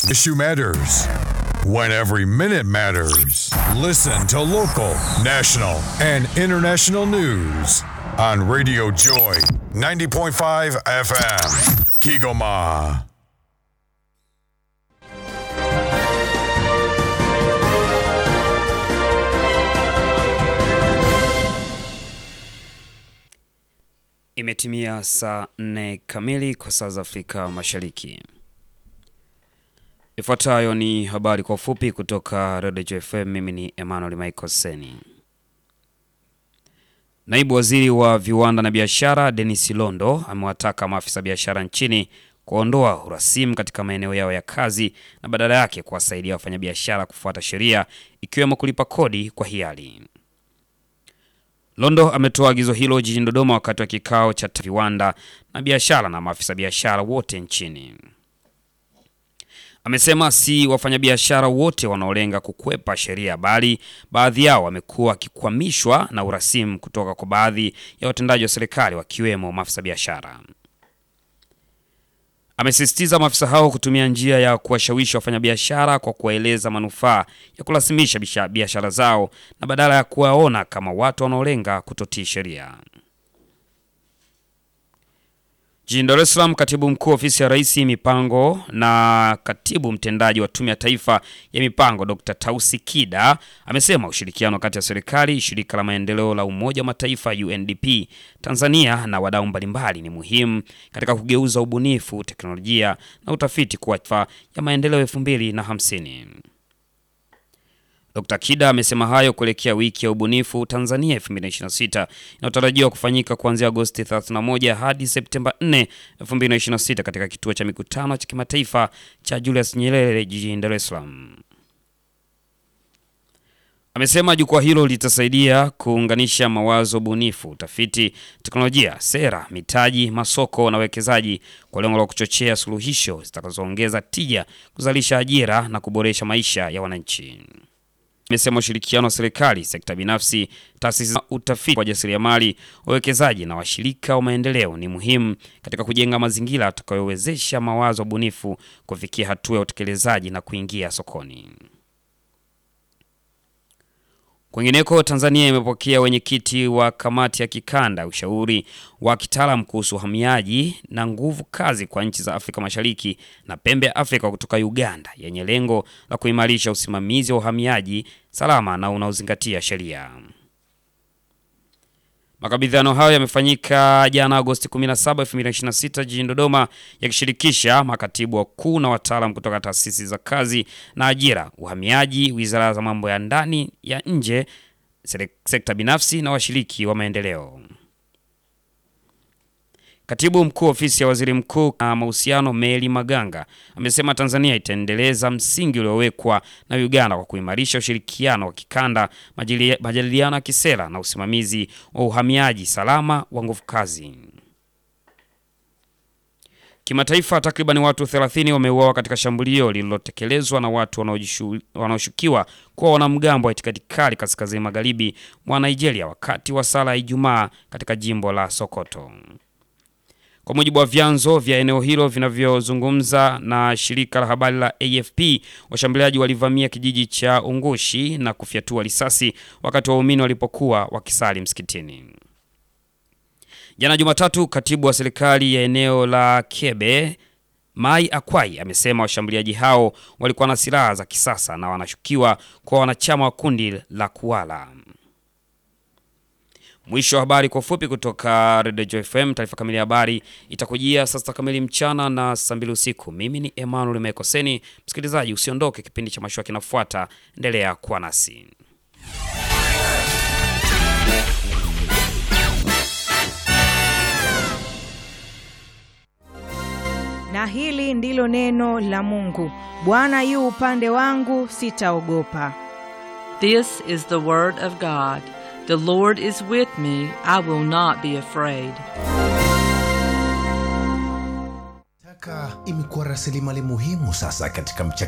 issue matters. When every minute matters. Listen to local, national, and international news on Radio Joy 90.5 FM. Kigoma. Imetimia saa nne kamili kwa saa za Afrika Mashariki. Ifuatayo ni habari kwa ufupi kutoka Redio FM. Mimi ni Emmanuel Michael Seni. Naibu waziri wa viwanda na biashara Denis Londo amewataka maafisa biashara nchini kuondoa urasimu katika maeneo yao ya kazi na badala yake kuwasaidia wafanyabiashara kufuata sheria ikiwemo kulipa kodi kwa hiari. Londo ametoa agizo hilo jijini Dodoma wakati wa kikao cha viwanda na biashara na maafisa biashara wote nchini. Amesema si wafanyabiashara wote wanaolenga kukwepa sheria, bali baadhi yao wamekuwa wakikwamishwa na urasimu kutoka kwa baadhi ya watendaji wa serikali wakiwemo maafisa biashara. Amesisitiza maafisa hao kutumia njia ya kuwashawishi wafanyabiashara kwa kuwaeleza manufaa ya kurasimisha biashara zao na badala ya kuwaona kama watu wanaolenga kutotii sheria. Jijini Dar es Salaam, katibu mkuu ofisi ya Rais mipango na katibu mtendaji wa Tume ya Taifa ya Mipango Dr. Tausi Kida amesema ushirikiano kati ya serikali, shirika la maendeleo la Umoja wa Mataifa UNDP, Tanzania na wadau mbalimbali ni muhimu katika kugeuza ubunifu, teknolojia na utafiti kuwa ya maendeleo elfu mbili na hamsini. Dr. Kida amesema hayo kuelekea wiki ya ubunifu Tanzania 2026 inayotarajiwa kufanyika kuanzia Agosti 31 hadi Septemba 4, 2026 katika kituo cha mikutano cha kimataifa cha Julius Nyerere jijini Dar es Salaam. Amesema jukwaa hilo litasaidia kuunganisha mawazo bunifu, utafiti, teknolojia, sera, mitaji, masoko na wekezaji kwa lengo la kuchochea suluhisho zitakazoongeza tija, kuzalisha ajira na kuboresha maisha ya wananchi. Amesema ushirikiano wa serikali, sekta binafsi, taasisi za utafiti, wajasiriamali, wawekezaji na washirika wa maendeleo ni muhimu katika kujenga mazingira yatakayowezesha mawazo bunifu kufikia hatua ya utekelezaji na kuingia sokoni. Kwingineko, Tanzania imepokea wenyekiti wa kamati ya kikanda ushauri wa kitaalamu kuhusu uhamiaji na nguvu kazi kwa nchi za Afrika Mashariki na pembe ya Afrika kutoka Uganda yenye lengo la kuimarisha usimamizi wa uhamiaji salama na unaozingatia sheria. Makabidhiano hayo yamefanyika jana Agosti 17, 2026 jijini Dodoma yakishirikisha makatibu wakuu na wataalam kutoka taasisi za kazi na ajira, uhamiaji, wizara za mambo ya ndani ya nje, sekta binafsi na washiriki wa maendeleo. Katibu mkuu ofisi ya waziri mkuu na mahusiano Meli Maganga amesema Tanzania itaendeleza msingi uliowekwa na Uganda kwa kuimarisha ushirikiano wa kikanda, majadiliano ya kisera na usimamizi wa uhamiaji salama wa nguvu kazi. Kimataifa, takriban watu 30 wameuawa katika shambulio lililotekelezwa na watu wanaoshukiwa kuwa wanamgambo wa itikadi kali kaskazini magharibi mwa Nigeria wakati wa sala ya Ijumaa katika jimbo la Sokoto. Kwa mujibu wa vyanzo vya eneo hilo vinavyozungumza na shirika la habari la AFP, washambuliaji walivamia kijiji cha Ungushi na kufyatua risasi wakati waumini walipokuwa wakisali msikitini. Jana Jumatatu, katibu wa serikali ya eneo la Kebe Mai Akwai amesema washambuliaji hao walikuwa na silaha za kisasa na wanashukiwa kwa wanachama wa kundi la Kuala. Mwisho wa habari kwa ufupi kutoka Radio Joy FM. Taarifa kamili ya habari itakujia saa sita kamili mchana na saa mbili usiku. Mimi ni Emmanuel Mekoseni. Msikilizaji, usiondoke, kipindi cha mashua kinafuata. Endelea kuwa nasi. Na hili ndilo neno la Mungu: Bwana yu upande wangu, sitaogopa. This is the word of God. The Lord is with me, I will not be afraid. Taka imekuwa rasilimali muhimu sasa katika